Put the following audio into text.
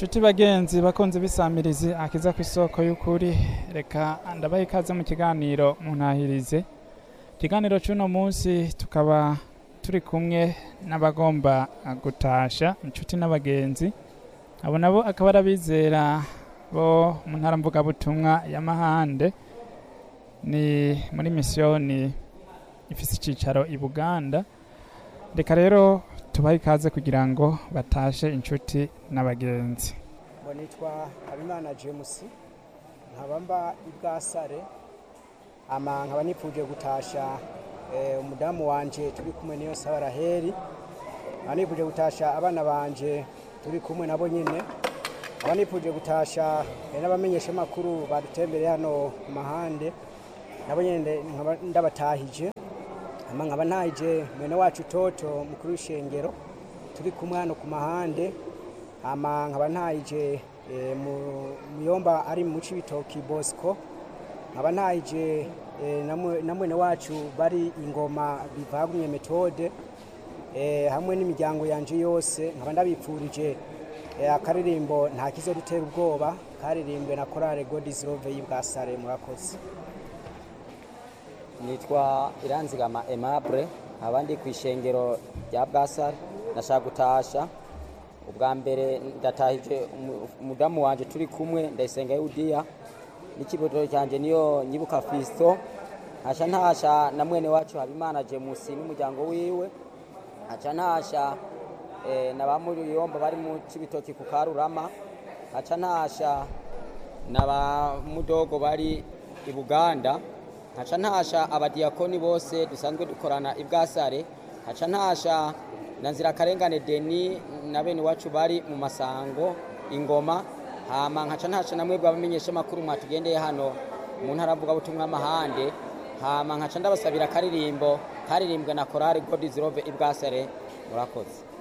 Nshuti bagenzi bakunze bisamirizi akiza ku isoko y'ukuri reka ndabaha ikaze mu kiganiro muntahirize ikiganiro c'uno munsi tukaba turi kumwe n'abagomba gutasha inshuti n'abagenzi abo nabo akaba ari abizera bo mu ntara mvugabutumwa ya mahande ni muri misiyoni ifise icicaro i buganda reka rero tubahe ikaze kugira ngo batashe inshuti n'abagenzi ngo nitwa habimana james nkaba mba i bwasare ama nkaba nipfuje gutasha eh, umudamu wanje turi kumwe niyo saba raheri nkaba nipfuje gutasha abana banje turi kumwe nabo nyine nkaba nipfuje gutasha eh, n'abamenyeshamakuru badutembereye hano ku mahande nabo nyine nkaba ndabatahije ama nkaba ntahije mwene wacu toto mukuru w'ishengero turi kumwe hano ku mahande ama nkaba ntahije eh, mu- muyomba ari mu cibitoki bosco nkaba ntahije eh, na mwe- na mwene wacu bari ingoma bivagumye metode eh, hamwe n'imiryango yanje yose nkaba ndabipfurije eh, akaririmbo nta kizodutera ubwoba karirimbwe na korale god is love y'ibwasare murakoze nitwa iranzigama aimable nkaba ndi ku ishengero rya bwasare ndashaka gutasha ubwa mbere ndatahije umu- umudamu wanje turi kumwe ndayisenga yudiya n'ikiboto cyanjye niyo nyibuka fisto nkaca ntasha na mwene wacu habimana jemusi n'umuryango wiwe nkaca ntasha eh, na ba muriyombo bari mu cibitoki ku karurama nkaca ntasha na ba mudogo bari i buganda nkaca ntasha abadiyakoni bose dusanzwe dukorana i bwasare nkaca ntasha na nzirakarengane deni na bene iwacu bari mu masango ingoma hama nkaca ntasha na mwebwe abamenyeshamakuru mwatugendeye hano mu ntara mvugabutumwa amahande hama nkaca ndabasabira akaririmbo karirimbwe na korari god is love i bwasare murakoze